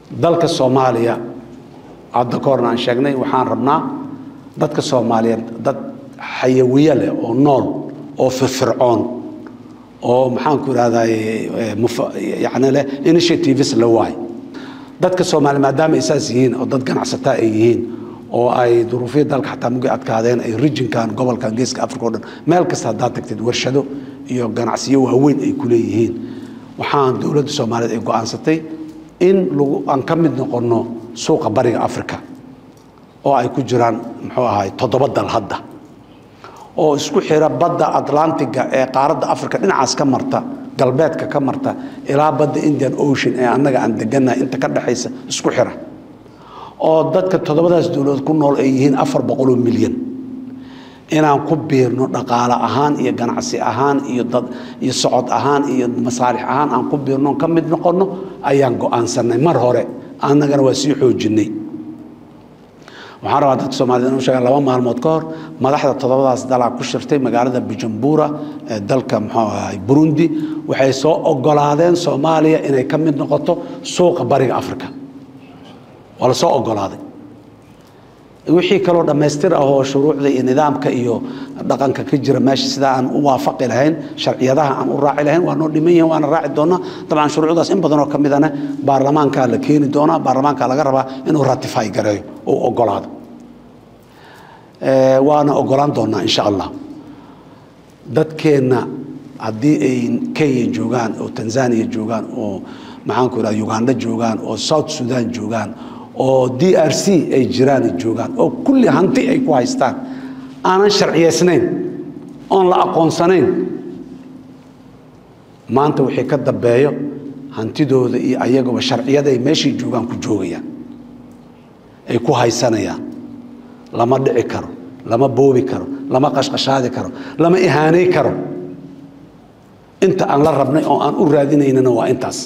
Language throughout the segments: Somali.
dalka soomaaliya hadda ka horna aan sheegnay waxaan rabnaa dadka soomaaliyeed dad xayawiye leh oo nool oo firfircoon oo maxaan ku ihahday yani leh initiatives la waay dadka soomaaliya maadaama ay saas yihiin oo dad ganacsataa ay yihiin oo ay duruufya dalka xataa mugi adkaadeen ay rijinkan gobolkan geeska africa o dhan meel kasta haddaad tagtid warshado iyo ganacsiyo waaweyn ay ku leeyihiin waxaan dowladda soomaaliyeed ay go-aansatay in lagu aan ka mid noqonno suuqa bariga africa oo ay ku jiraan muxuu ahay toddoba dal hadda oo isku xira badda atlantiga ee qaaradda africa dhinacaas ka marta galbeedka ka marta ilaa badda indian ocean ee annaga aan degannahay inta ka dhexaysa isku xira oo dadka toddobadaas dowladood ku nool ay yihiin afar boqoloo milyan inaan ku biirno dhaqaale ahaan iyo ganacsi ahaan iyo dad iyo socod ahaan iyo masaalix ahaan aan ku biirno ka mid noqonno ayaan go-aansanay mar hore annagana waa sii xoojinay waxaan rabaa dadka soomaaliyed inu sheegaan laba maalmood ka hor madaxda toddobadaas dalaa ku shirtay magaalada bujumbura ee dalka muxuu ahay burundi waxay soo ogolaadeen soomaaliya inay ka mid noqoto suuqa bariga africa waa la soo ogolaaday wixii kaloo dhammaystir ah oo shuruucda iyo nidaamka iyo dhaqanka ka jira meesha sidaa aan u waafaqi lahayn sharciyadaha aan u raaci lahayn waa noo dhiman yihin waana raaci doonaa dabcan shuruucdaas in badanoo ka midana baarlamaankaa la keeni doonaa baarlamaanka laga rabaa inuu ratify gareeyo oo ogolaado waana ogolaan doonaa insha allah dadkeenna haddii ay kenya joogaan oo tanzania joogaan oo maxaanku irahda uganda joogaan oo south sudan joogaan oo d r c ay jiraan joogaan oo kulli hanti ay ku haystaan aanan sharciyaysnayn oon la aqoonsanayn maanta wixii ka dambeeyo hantidooda iyo ayaguba sharciyaday meeshay joogaan ku joogayaan ay ku haysanayaan lama dhici karo lama boobi karo lama qashqashaadi karo lama ihaanay karo inta aan la rabnay oo aan u raadinaynana waa intaas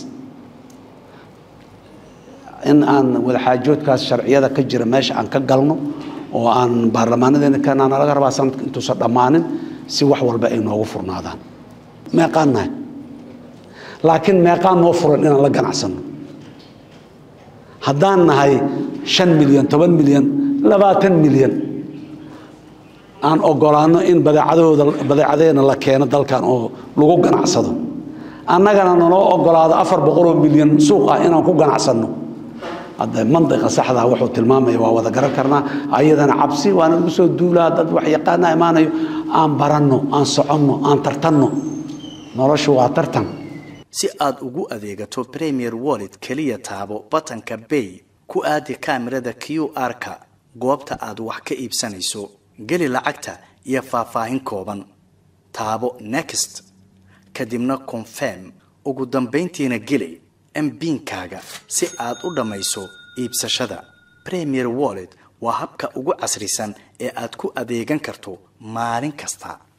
in aan wadaxaajoodkaas sharciyada ka jira meesha aan ka galno oo aan baarlamaanadeena kanaana laga rabaa sanadka intuusan dhammaanin si wax walba ay noogu furnaadaan meeqaan nahay laakiin meeqaan noo furan inaan la ganacsano haddaan nahay shan milyan toban milyan labaatan milyan aan ogolaano in badeecadooda badeecadeena la keeno dalkan oo lagu ganacsado annagana naloo ogolaado afar boqoloo milyan suuq ah inaan ku ganacsanno hadda mandiqa saxdaa wuxuu tilmaamaya waa wada garan karnaa ayadana cabsi waana lagu soo duulaa dad wax yaqaana imaanayo aan baranno aan soconno aan tartanno noloshu waa tartan si aad ugu adeegato premier wallet keliya taabo batanka bay ku aadi kaamirada q r-ka goobta aad wax ka iibsanayso geli lacagta iyo faahfaahin kooban taabo next kadibna confirm ugu dambayntiina geli mbiinkaaga si aad u dhammayso iibsashada premier wallet waa habka ugu casrisan ee aad ku adeegan karto maalin kasta